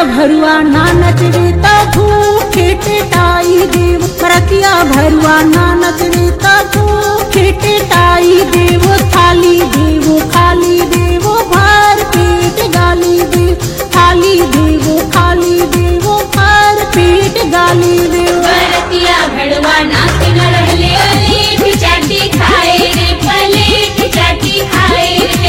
भरुआ ना नचरे त भूखे टेटाई देव रतिया भरुआ ना नचरे त भूखे टेटाई देव थाली देव खाली देव भर पेट गाली देव थाली देव खाली देव भर पेट गाली देव बरतिया भड़वा नाक न रहले पलेट चाटी खाए रे पलेट चाटी खाए रे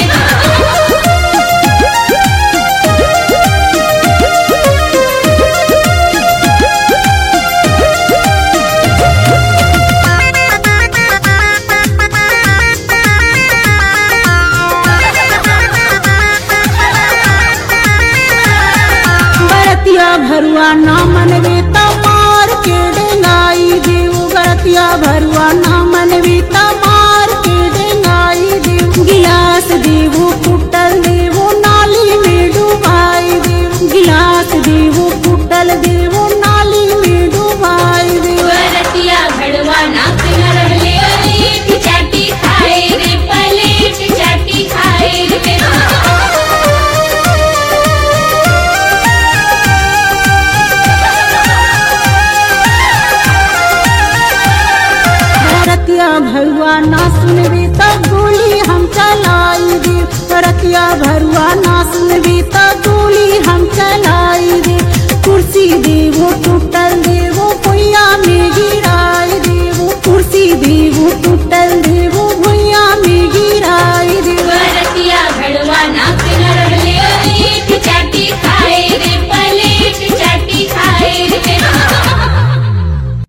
बरतिया भरुआ ना मनवे त मार के डेंगाई देव बरतिया भरुआ ना मनवे त मार के डेंगाई देव गिलास देवो कुटल देवो नाली में डुबाई देव गिलास देवो कुटल देवो नाली में डुबाई देव बरतिया भड़वा नाक न रहले पलेट चाटी खाए रे पलेट चाटी खाए रे रतिया भरुआ ना सुनबी त गोली हम चलाई दे रतिया भरुआ ना सुनबी त गोली हम चलाई दे कुर्सी देवो तो